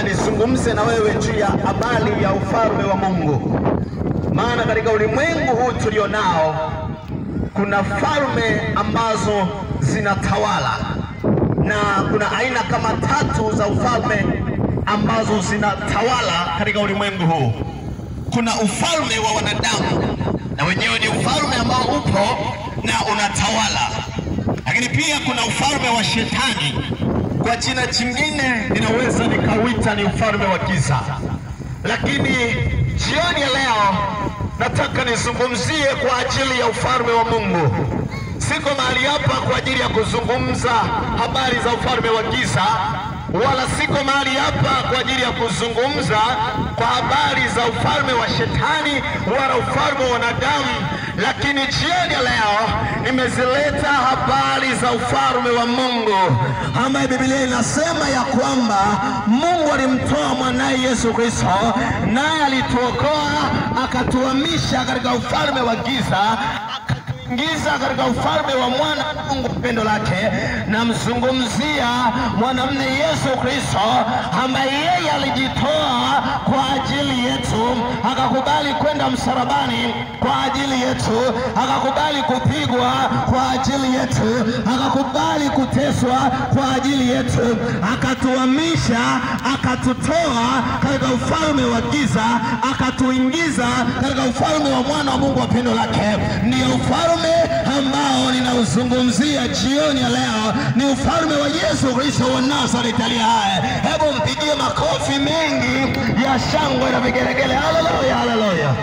nizungumze na wewe juu ya habari ya ufalme wa Mungu, maana katika ulimwengu huu tulionao kuna falme ambazo zinatawala na kuna aina kama tatu za ufalme ambazo zinatawala katika ulimwengu huu. Kuna ufalme wa wanadamu na wenyewe ni ufalme ambao upo na unatawala, lakini pia kuna ufalme wa shetani, kwa jina jingine ninaweza nikauita ni ufalme wa giza. Lakini jioni ya leo nataka nizungumzie kwa ajili ya ufalme wa Mungu. Siko mahali hapa kwa ajili ya kuzungumza habari za ufalme wa giza, wala siko mahali hapa kwa ajili ya kuzungumza kwa habari za ufalme wa shetani wala ufalme wa wanadamu, lakini jioni ya leo nimezileta habari za ufalme wa Mungu, ambaye Biblia inasema ya kwamba Mungu alimtoa mwanaye Yesu Kristo, naye alituokoa akatuhamisha katika ufalme wa giza ingiza katika ufalme wa mwana wa Mungu pendo lake. Namzungumzia mwanamume Yesu Kristo ambaye yeye alijitoa kwa ajili yetu, akakubali kwenda msalabani kwa ajili yetu, akakubali kupigwa kwa ajili yetu, akakubali kuteswa kwa ajili yetu, akatuhamisha, akatutoa katika ufalme wa giza, akatuingiza katika ufalme wa mwana wa Mungu wa pendo lake. Ndio ufalme ambao ninauzungumzia jioni ya leo, ni ufalme wa Yesu Kristo wa Nazareti aliye hai. Hebu mpigie makofi mengi ya shangwe na vigelegele. Haleluya, haleluya!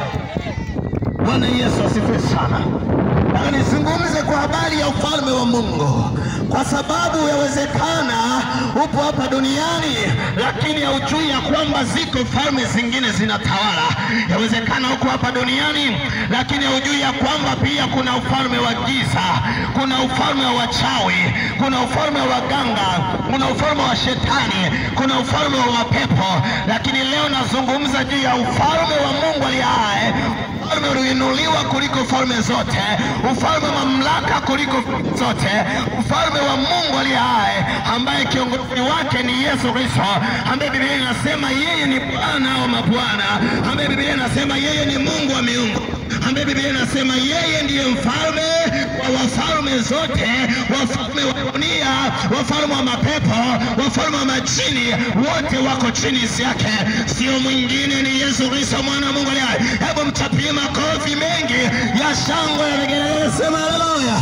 Bwana Yesu asifiwe sana. Nataka nizungumze kwa habari ya ufalme wa Mungu, kwa sababu yawezekana upo hapa duniani, lakini haujui ya kwamba ziko falme zingine zinatawala. Yawezekana uko hapa duniani, lakini haujui ya kwamba pia kuna ufalme wa giza, kuna ufalme wa wachawi, kuna ufalme wa waganga, kuna ufalme wa shetani, kuna ufalme wa mapepo. Lakini leo nazungumza juu ya ufalme wa Mungu aliye hai ufalme ulioinuliwa kuliko falme zote, ufalme wa mamlaka kuliko zote, ufalme wa Mungu aliye hai, ambaye kiongozi wake ni Yesu Kristo, ambaye Biblia inasema yeye ni Bwana wa mabwana, ambaye Biblia inasema yeye ni Mungu wa miungu ambaye Biblia inasema yeye ndiye mfalme wa wafalme zote, wafalme wa dunia, wafalme wa mapepo, wafalme wa majini, wote wako chini yake, sio mwingine, ni Yesu Kristo mwana wa Mungu aliye hai. Hebu mchapie makofi mengi ya shangwe na vigelegele, sema haleluya.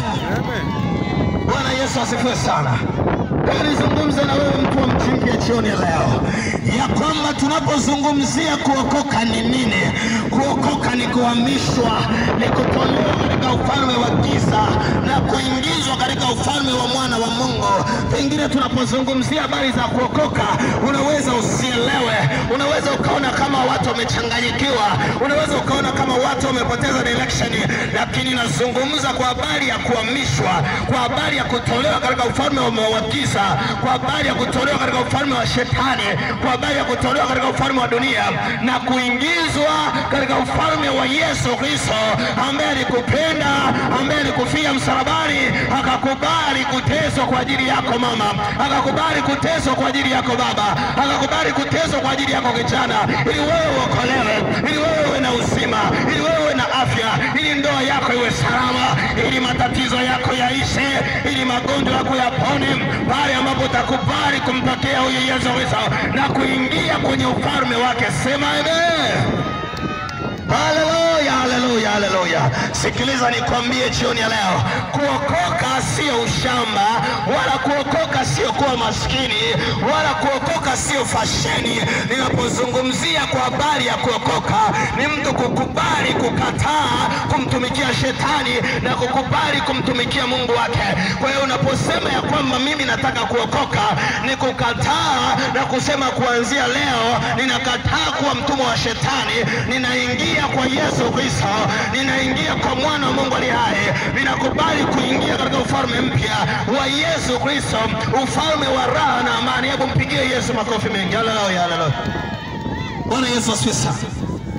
Bwana Yesu asifiwe sana. Hebu nizungumze na wewe mtu wa mchimpia jioni ya leo, ya kwamba tunapozungumzia kuokoka ni nini? Kuokoka ni kuhamishwa, ni kutolewa katika ufalme wa giza na kuingizwa katika ufalme wa mwana wa Mungu. Pengine tunapozungumzia habari za kuokoka, unaweza usielewe, unaweza ukaona kama watu wamechanganyikiwa, unaweza ukaona kama watu wamepoteza direction, lakini nazungumza kwa habari ya kuhamishwa, kwa habari ya kutolewa katika ufalme wa wa giza, kwa habari ya kutolewa katika ufalme wa shetani, kwa habari ya kutolewa katika ufalme wa dunia na kuingizwa katika ufalme wa Yesu Kristo ambaye alikupenda, ambaye alikufia msalabani, akakubali kuteswa kwa ajili yako mama, akakubali kuteswa kwa ajili yako baba, akakubali kuteswa kwa ajili yako kijana, ili wewe uokolewe, ili wewe uwe na uzima, ili wewe uwe na afya, ili ndoa yako iwe salama, ili matatizo yako yaishe, ili magonjwa yako yapone, pale ambapo utakubali kumpokea huyu Yesu Kristo na kuingia kwenye ufalme wake. Sema amen. Haleluya, haleluya, haleluya. Sikiliza nikwambie jioni ya leo, kuokoka sio ushamba, wala kuokoka sio kuwa maskini, wala kuokoka sio fasheni. Ninapozungumzia kwa habari ya kuokoka, ni mtu kukubali kukataa kumtumikia shetani na kukubali kumtumikia Mungu wake. Kwa hiyo unaposema ya kwamba mimi nataka kuokoka, ni kukataa na kusema kuanzia leo ninakataa kuwa mtumwa wa shetani, ninaingia kwa Yesu Kristo, ninaingia kwa mwana wa Mungu aliye hai, ninakubali kuingia katika ufalme mpya wa Yesu Kristo, ufalme wa raha na amani. Hebu mpigie Yesu makofi mengi. Haleluya, haleluya. Bwana Yesu asifiwe sana.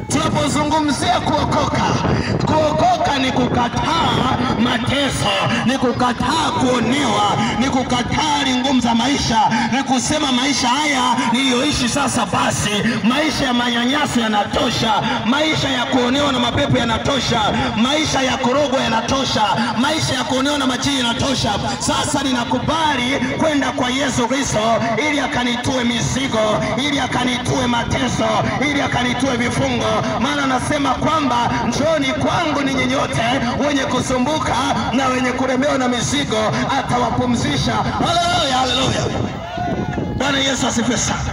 Tunapozungumzia kuokoka, kuokoka ni kukataa mateso, ni kukataa kuonewa, ni kukataa hali ngumu za maisha, ni kusema maisha haya niliyoishi sasa basi, maisha ya manyanyaso yanatosha, maisha ya kuonewa na mapepo yanatosha, maisha ya korogwa yanatosha, maisha ya kuonewa na majini yanatosha. Sasa ninakubali kwenda kwa Yesu Kristo ili akanitue mizigo, ili akanitue mateso, ili akanitue vifungo, maana anasema kwamba njooni kwangu ninyi nyote wenye kusumbuka na wenye kulemewa na mizigo, atawapumzisha. Haleluya, haleluya! Bwana Yesu asifiwe sana.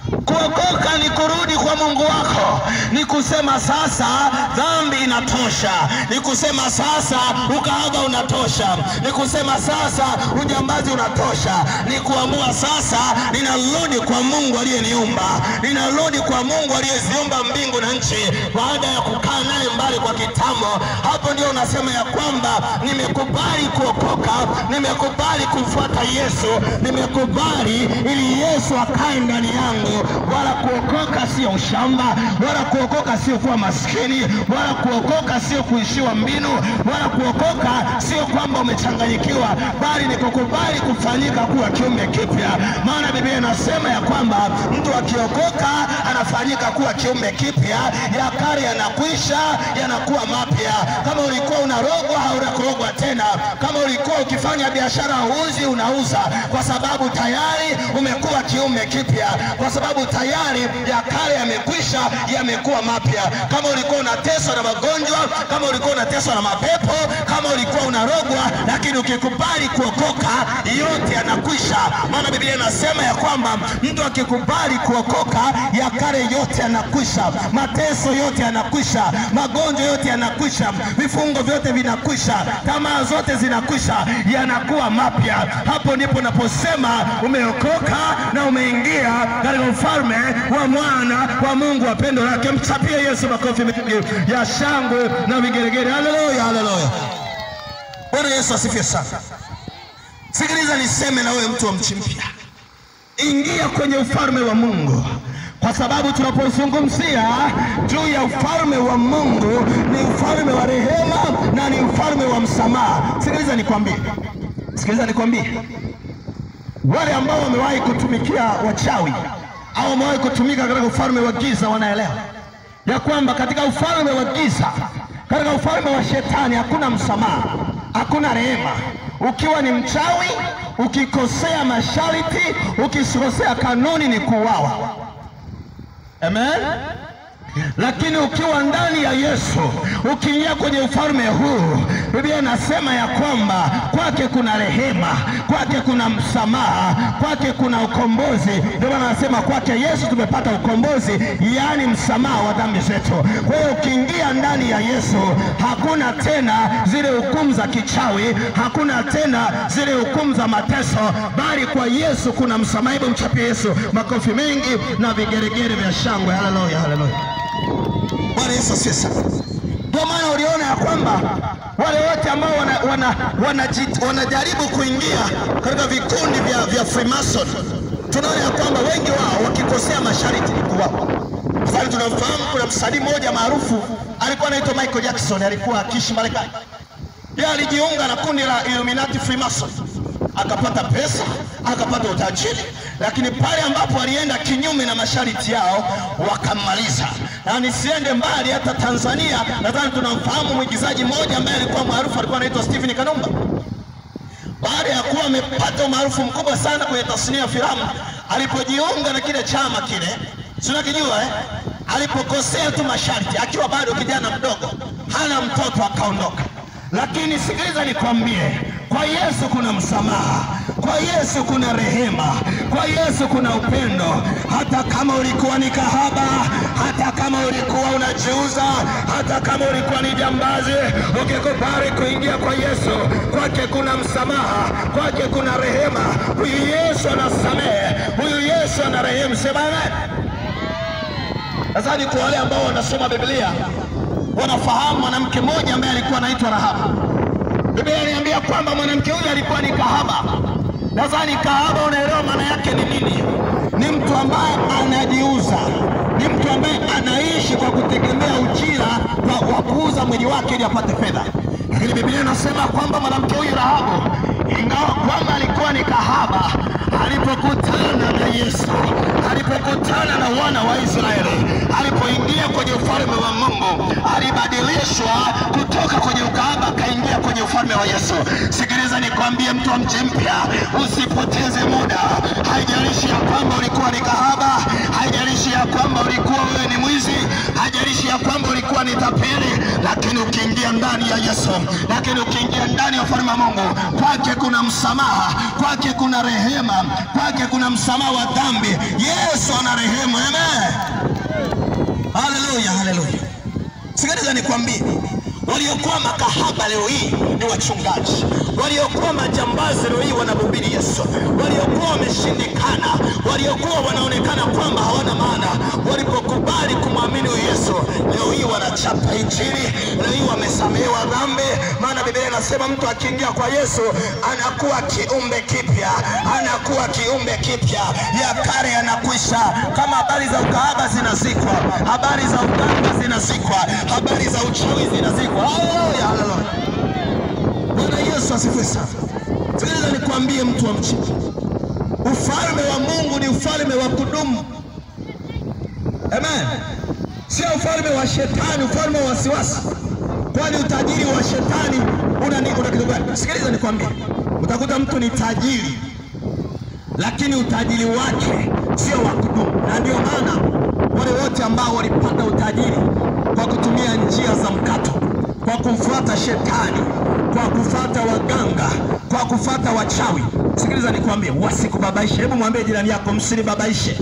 Kuokoka ni kurudi kwa Mungu wako, ni kusema sasa dhambi inatosha, ni kusema sasa ukahaba unatosha, ni kusema sasa ujambazi unatosha, ni kuamua sasa ninarudi kwa Mungu aliyeniumba, ninarudi kwa Mungu aliyeziumba mbingu na nchi, baada ya kukaa naye mbali kwa kitambo. Hapo ndio unasema ya kwamba nimekubali kuokoka, nimekubali kumfuata Yesu, nimekubali ili Yesu akae ndani yangu wala kuokoka sio ushamba, wala kuokoka sio kuwa maskini, wala kuokoka sio kuishiwa mbinu, wala kuokoka sio kwamba umechanganyikiwa, bali ni kukubali kufanyika kuwa kiumbe kipya. Maana Biblia inasema ya kwamba mtu akiokoka anafanyika kuwa kiumbe kipya, ya kale yanakwisha, yanakuwa mapya. Kama ulikuwa unarogwa, hautakurogwa tena. Kama ulikuwa ukifanya biashara huuzi, unauza, kwa sababu tayari umekuwa kiumbe kipya, kwa sababu tayari ya kale yamekwisha, yamekuwa mapya. Kama ulikuwa unateswa na magonjwa, kama ulikuwa unateswa na mapepo, kama ulikuwa unarogwa, lakini ukikubali kuokoka, yote yanakwisha. Maana Biblia inasema ya kwamba mtu akikubali kuokoka, ya kale yote yanakwisha, mateso yote yanakwisha, magonjwa yote yanakwisha, vifungo vyote vinakwisha, tamaa zote zinakwisha, yanakuwa mapya. Hapo ndipo naposema umeokoka na umeingia katika ufalme wa mwana wa Mungu wa pendo lake. Mchapie Yesu makofi mengi ya shangwe na vigeregere. Haleluya, haleluya. Bwana Yesu asifiwe sana. Sikiliza niseme na wewe mtu wa mchi mpya, ingia kwenye ufalme wa Mungu kwa sababu tunapozungumzia juu ya ufalme wa Mungu ni ufalme wa rehema na ni ufalme wa msamaha. Sikiliza nikwambie, sikiliza nikwambie, wale ambao wamewahi kutumikia wachawi au wamewahi kutumika katika ufalme wa giza wanaelewa ya kwamba katika ufalme wa giza, katika ufalme wa shetani hakuna msamaha, hakuna rehema. Ukiwa ni mchawi, ukikosea masharti, ukikosea kanuni, ni kuuawa. Amen. Lakini ukiwa ndani ya Yesu, ukiingia kwenye ufalme huu, Biblia inasema ya kwamba kwake kuna rehema, kwake kuna msamaha, kwake kuna ukombozi. Ndio maana anasema kwake Yesu tumepata ukombozi, yaani msamaha wa dhambi zetu. Kwa hiyo ukiingia ndani ya Yesu, hakuna tena zile hukumu za kichawi, hakuna tena zile hukumu za mateso, bali kwa Yesu kuna msamaha. Hebu mchapie Yesu makofi mengi na vigeregere vya shangwe. Haleluya, haleluya. Bwana Yesu asifiwe sana. Ndio maana uliona ya kwamba wale wote ambao wanajaribu wana, wana, wanajaribu kuingia katika vikundi vya, vya Freemason, tunaona ya kwamba wengi wao wakikosea masharti ni kuwao. Mfano, tunamfahamu kuna msanii mmoja maarufu alikuwa anaitwa Michael Jackson, alikuwa akiishi Marekani. Yeye alijiunga na kundi la Illuminati Freemason akapata pesa akapata utajiri, lakini pale ambapo alienda kinyume na masharti yao wakammaliza. Na nisiende mbali, hata Tanzania nadhani tunamfahamu mwigizaji mmoja ambaye alikuwa maarufu, alikuwa anaitwa Stephen Kanumba. Baada ya kuwa amepata umaarufu mkubwa sana kwenye tasnia ya filamu, alipojiunga na kile chama kile, si unakijua eh? Alipokosea tu masharti akiwa bado kijana mdogo, hana mtoto, akaondoka. Lakini sikiliza nikwambie, kwa Yesu kuna msamaha, kwa Yesu kuna rehema, kwa Yesu kuna upendo. Hata kama ulikuwa ni kahaba, hata kama ulikuwa unajiuza, hata kama ulikuwa ni jambazi, ukikubali kuingia kwa Yesu, kwake kuna msamaha, kwake kuna rehema. Huyu Yesu anasamehe, huyu Yesu ana rehemu. Sema amen. Nadhani kwa wale ambao wanasoma Biblia wanafahamu mwanamke mmoja ambaye alikuwa anaitwa Rahabu. Biblia inaniambia kwamba mwanamke huyu alikuwa ni kahaba. Nadhani kahaba, unaelewa maana yake ni nini? Ni mtu ambaye anajiuza, ni ni mtu ambaye anaishi kwa kutegemea ujira wa, wa kuuza mwili wake ili apate fedha. Lakini Biblia inasema kwamba mwanamke huyu Rahabu, ingawa kwamba alikuwa ni kahaba, alipokutana na Yesu, alipokutana na wana wa Israeli, alipoingia kwenye ufalme wa Mungu, alibadilishwa kutoka kwenye ukahaba akaingia kwenye ufalme wa Yesu. Sikiliza nikwambie, mtu wa mji mpya, usipoteze muda. Haijalishi ya kwamba ulikuwa ni kahaba, haijalishi ya kwamba ulikuwa wewe ni mwizi, haijalishi ya kwamba ulikuwa ni tapeli, lakini ukiingia ndani ya Yesu, lakini ukiingia ndani ya ufalme wa Mungu, kwake kuna msamaha, kwake kuna rehema, kwake kuna msamaha wa dhambi. Yesu ana rehema. Amen. Haleluya, haleluya. Sikiliza nikwambie, waliokuwa makahaba leo hii ni wachungaji, waliokuwa majambazi leo hii wanamhubiri Yesu, waliokuwa wameshindikana, waliokuwa wanaonekana kwamba hawana maana, walipokubali kumwamini huyu Yesu, leo hii wanachapa Injili, leo hii wamesamehewa dhambi. Maana Biblia inasema mtu akiingia kwa Yesu anakuwa kiumbe kipya, anakuwa kiumbe kipya, ya kale yanakwisha. Kama habari za ukahaba zinazikwa, habari za uganga zinazikwa, habari za uchawi zinazikwa. Haleluya, haleluya. Bwana Yesu asifiwe sana. Sikiliza nikwambie, mtu wa mchi, ufalme wa Mungu ni ufalme wa kudumu. Amen, sio ufalme wa shetani, ufalme wa wasiwasi. Kwani utajiri wa shetani una ni- una kitu gani? Sikiliza nikwambie, utakuta mtu ni tajiri lakini utajiri wake sio wa kudumu, na ndio maana wale wote ambao walipata utajiri kwa kutumia njia za mkato, kwa kumfuata shetani, kwa kufuata waganga, kwa kufuata wachawi, sikiliza nikwambie, wasikubabaishe. Hebu mwambie jirani yako, msinibabaishe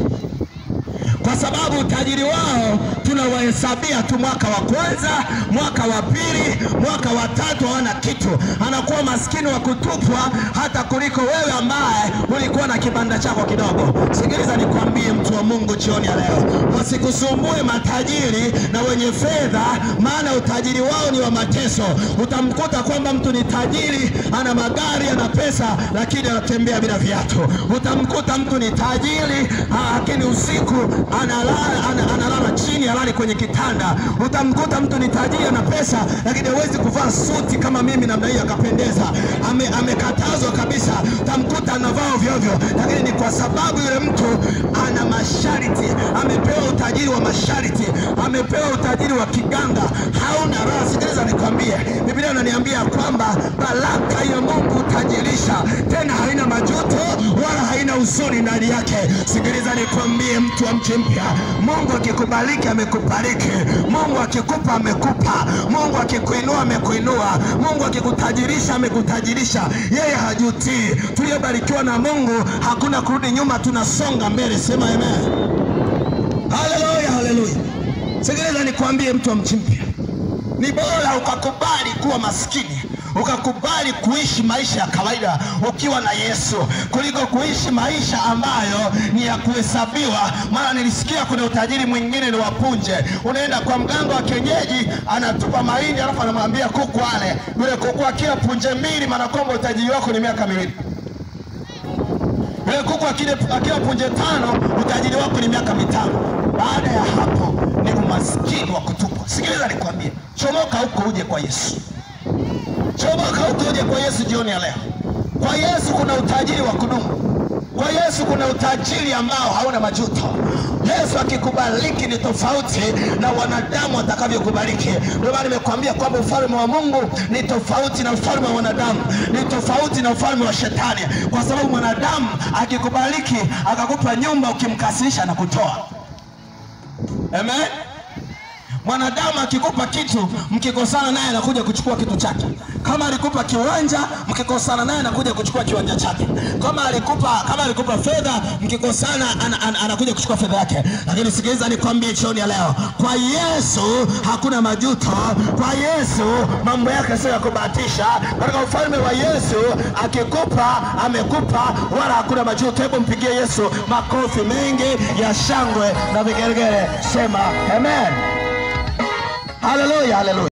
kwa sababu utajiri wao tunawahesabia tu mwaka wa kwanza, mwaka wa pili, mwaka wa tatu, hawana kitu. Anakuwa maskini wa kutupwa hata kuliko wewe ambaye ulikuwa na kibanda chako kidogo. Sikiliza nikwambie, mtu wa Mungu, jioni ya leo, wasikusumbue matajiri na wenye fedha, maana utajiri wao ni wa mateso. Utamkuta kwamba mtu ni tajiri, ana magari, ana pesa, lakini anatembea bila viatu. Utamkuta mtu ni tajiri, ah, lakini usiku analala, ana- analala chini, halali kwenye kitanda. Utamkuta mtu ni tajiri, ana pesa, lakini hawezi kuvaa suti kama mimi namna hii akapendeza. Ame, amekatazwa kabisa. Utamkuta anavaa ovyo ovyo, lakini ni kwa sababu yule mtu ana masharti, amepewa utajiri wa masharti, amepewa utajiri wa kiganga, hauna raha. Sikiliza nikwambie, Biblia inaniambia kwamba baraka ya Mungu utajirisha, tena haina majuto wala haina huzuni ndani yake. Sikiliza nikwambie, mtu wa mchi mpya, Mungu akikubariki amekubariki, Mungu akikupa amekupa, Mungu akikuinua amekuinua, Mungu akikutajirisha amekutajirisha. Yeye hajutii. Tuliyobarikiwa na Mungu hakuna kurudi nyuma, tunasonga mbele. Sema amen. Haleluya, haleluya. Sikiliza nikwambie, mtu wa mchi mpya, ni bora ukakubali kuwa maskini ukakubali kuishi maisha ya kawaida ukiwa na Yesu kuliko kuishi maisha ambayo ni ya kuhesabiwa. Maana nilisikia kuna utajiri mwingine ni wapunje, unaenda kwa mganga wa kienyeji anatupa mahindi alafu anamwambia kuku ale, yule kuku akila punje mbili, maana kwamba utajiri wako ni miaka miwili. Yule kuku akile- akila punje tano, utajiri wako ni miaka mitano. Baada ya hapo ni umaskini wa kutupwa. Sikiliza nikwambie, chomoka huko uje kwa Yesu. Chomoka huko uje kwa Yesu jioni ya leo. Kwa Yesu kuna utajiri wa kudumu. Kwa Yesu kuna utajiri ambao hauna majuto. Yesu akikubariki ni tofauti na wanadamu watakavyokubariki. Ndio maana nimekuambia kwamba ufalme wa Mungu ni tofauti na ufalme wa wanadamu, ni tofauti na ufalme wa shetani, kwa sababu mwanadamu akikubariki akakupa nyumba, ukimkasirisha na kutoa. Amen. Mwanadamu akikupa kitu, mkikosana naye anakuja kuchukua kitu chake. Kama alikupa kiwanja, mkikosana naye anakuja kuchukua kiwanja chake. Kama alikupa kama alikupa fedha, mkikosana ana, ana, anakuja kuchukua fedha yake. Lakini sikiliza nikwambie jioni ya leo, kwa Yesu hakuna majuto. Kwa Yesu mambo yake sio ya kubahatisha. Katika ufalme wa Yesu akikupa amekupa, wala hakuna majuto. Hebu mpigie Yesu makofi mengi ya shangwe na vigelegele. Sema amen. Haleluya, haleluya.